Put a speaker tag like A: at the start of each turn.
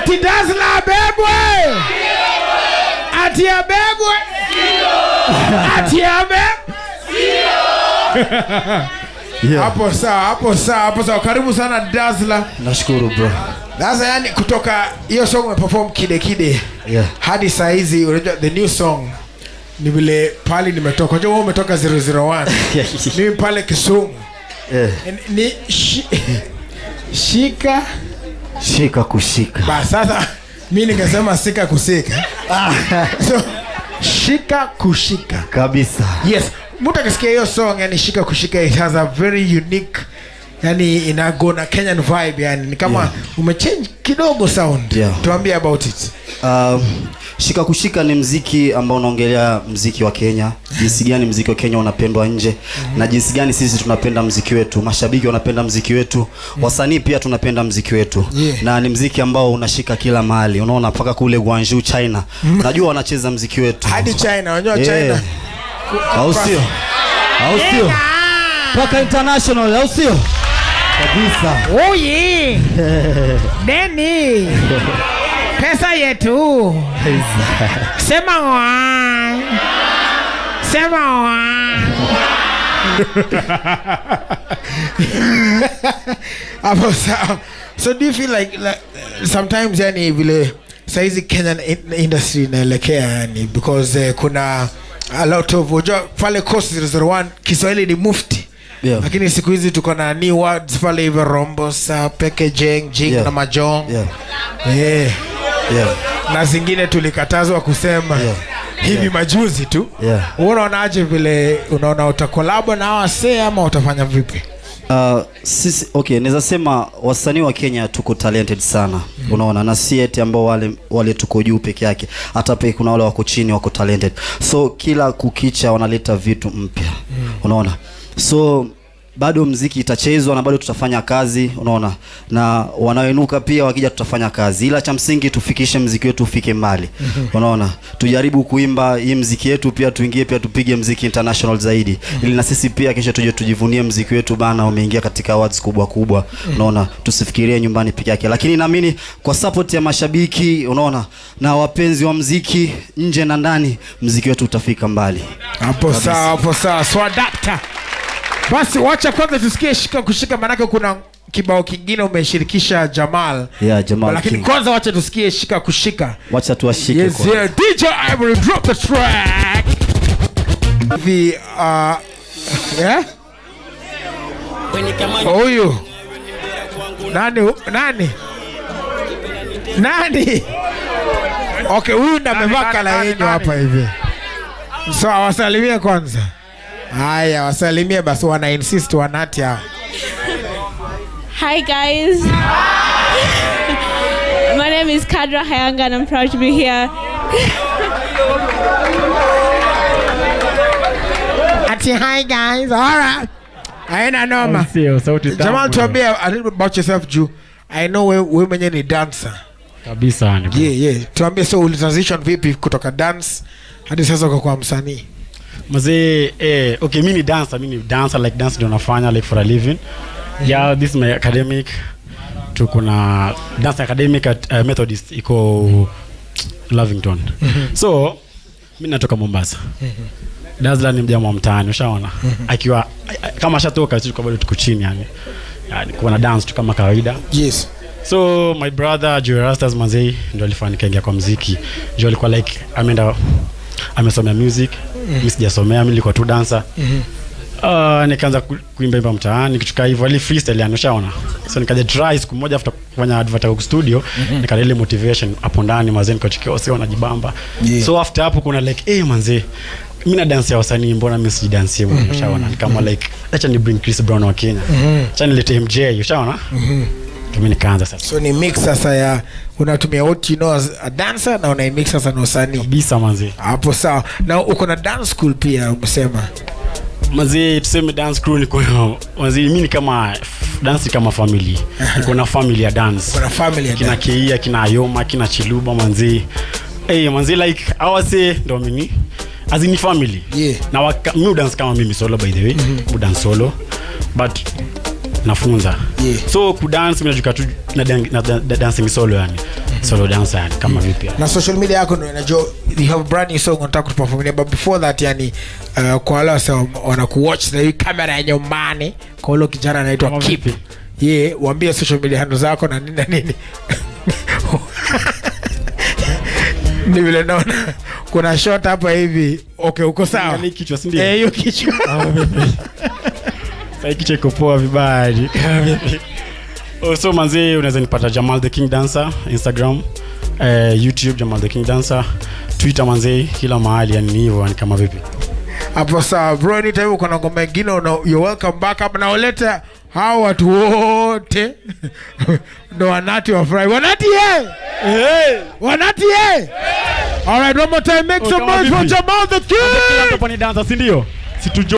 A: ati dasla abebwe ati abebwe ati abebwe
B: Yeah.
A: hapo sawa hapo sawa hapo sawa karibu sana dasla
B: nashukuru bro
A: sasa yani kutoka hiyo song umeperform kide kide
B: Yeah.
A: hadi saa hizi unajua the new song ni vile pali nimetoka unajua wewe umetoka 001 mimi pale kisumu
B: yeah.
A: ni, ni shi, shika
B: shika kushika
A: ba sasa mi ningesema sika kusika so shika kushika
B: kabisa
A: yes mtu akisikia hiyo song yani shika kushika it has a very unique yani inago na kenyan vibe yani ni kama
B: Yeah.
A: umechange kidogo sound
B: Yeah.
A: tuambie about it
B: um, shika kushika ni mziki ambao unaongelea mziki wa kenya jinsi gani mziki wa kenya unapendwa nje na jinsi gani sisi tunapenda mziki wetu mashabiki wanapenda mziki wetu wasanii pia tunapenda mziki wetu
A: Yeah.
B: na ni mziki ambao unashika kila mahali unaona mpaka kule guanju china unajua wanacheza mziki wetu
A: hadi china unajua
B: Yeah.
A: china
B: au sio au sio mpaka international au sio kabisa
A: oye deni pesa yetu sema wa sema wa hapo sawa so do you feel like, like sometimes yani vile saizi kenyan in- industry inaelekea yani because uh, kuna a lot of unajua pale coast 001 kiswahili ni mufti
B: Yeah.
A: lakini siku hizi tuko na new words pale hivyo rombosa packaging jing
B: Yeah.
A: na majong
B: yeah.
A: yeah.
B: Yeah.
A: na zingine tulikatazwa kusema
B: Yeah.
A: hivi majuzi tu
B: Yeah.
A: Wewe unaonaje vile unaona utakolabo na wasee ama utafanya vipi
B: Uh, sisi okay naweza sema wasanii wa kenya tuko talented sana mm. unaona na si eti ambao wale wale tuko juu peke yake hata pia kuna wale wako chini wako talented so kila kukicha wanaleta vitu mpya mm. unaona so bado mziki itachezwa na bado tutafanya kazi unaona na wanaoinuka pia wakija tutafanya kazi ila cha msingi tufikishe mziki wetu ufike mbali unaona tujaribu kuimba hii mziki yetu pia tuingie pia tupige mziki international zaidi ili na sisi pia kesho tuje tujivunie mziki wetu bana umeingia katika awards kubwa kubwa unaona tusifikirie nyumbani peke yake lakini naamini kwa support ya mashabiki unaona na wapenzi wa mziki nje na ndani mziki wetu utafika mbali
A: hapo sawa hapo sawa swadakta basi wacha kwanza tusikie shika kushika maanake kuna kibao kingine umeshirikisha jamal
B: yeah, Jamal
A: lakini
B: King.
A: kwanza wacha tusikie shika kushika
B: wacha tuwashike
A: yes,
B: kwanza.
A: yeah. dj ivory drop the track hivi uh, yeah? huyu nani nani nani okay huyu ndo amevaa kala yenyu hapa hivi so awasalimie kwanza haya wasalimie basi wana insist wanati hao
C: Hi guys. My name is Kadra Hayanga and I'm proud to be here.
A: ati hi guys alright aina noma
D: Sio, sauti tamu.
A: jamal tuambie a little bit about yourself juu i know we, we mwenyewe ni dancer
D: kabisa yani bro.
A: yeah, yeah. tuambie so ulitransition vipi kutoka dance hadi sasa ukakuwa msanii
D: mazee eh, okay mi ni dancer mi ni dancer like dance ndio nafanya like for a living yeah this is my academic tuko na dance academic at uh, methodist iko lavington so mi natoka mombasa Dazzler ni mjamaa wa mtaani ushaona akiwa kama ashatoka tuko bado tuko chini yani yani kuna dance tu kama kawaida
A: yes
D: so my brother Joey Rastas mazei ndo alifanya nikaingia kwa mziki jo alikuwa like ameenda amesomea music mm. mi sijasomea mi nilikuwa tu dancer
A: Mhm.
D: Uh, nikaanza ku- kuimba imba mtaani kichuka hivyo ali freestyle yani ushaona so nikaja try siku moja after kufanya advert studio mm-hmm. nikana ile motivation hapo ndani mazee nikachikia wasi wanajibamba
A: Yeah.
D: so after hapo kuna like eh manzee mi na dance ya wasanii mbona mi sijidansie mm ushaona ni kama like acha ni bring Chris Brown wa Kenya
A: Mhm.
D: acha nilete MJ ushaona
A: Mhm.
D: mimi nikaanza sasa
A: so ni mix sasa ya unatumia what you know as a dancer na unaimix sasa na usanii
D: kabisa manzi
A: hapo sawa na uko na dance school pia umesema
D: mazee tuseme dance crew niko mazee mimi ni kama dance ni kama family niko na family ya dance
A: uko na family ya
D: kina
A: dance.
D: Keia kina Ayoma kina Chiluba manzi hey, manzi like awase ndo mimi as in family
A: Yeah.
D: na waka, mi dance kama mimi solo by the way mm-hmm. dance solo but nafunza
A: Yeah.
D: so kudance mimi najuka tu na, dan- na, na, na dancing solo yani solo dance yani kama vipi yani.
A: na social media yako ndo inajua you have a brand new song unataka kutuperformia but before that yani uh, kwa wale wasa wanakuwatch na hii kamera ya nyumbani kwa ule kijana anaitwa
D: Kama
A: Kip
D: vipi?
A: ye yeah, waambie social media handle zako na nini na nini ni vile naona kuna shot hapa hivi okay uko sawa
D: Angalia kichwa, si ndio?
A: Eh, hiyo kichwa
D: Sasa kichwa iko poa vibaya hadi. Oh, so manzi unaweza nipata Jamal the King Dancer Instagram eh, YouTube Jamal the King Dancer Twitter manzi kila mahali yani ni hivyo yani kama vipi
A: hapo sawa bro anytime uko na ngoma ingine una- you're welcome back hapa na ulete hao watu wote ndo wanati wafurahi wanati ye wanati ye alright one more time make
D: Oh,
A: some
D: kama
A: noise for
D: vipi?
A: Jamal the
D: kila
A: King
D: mtu hapa ni dancer si ndio si tujo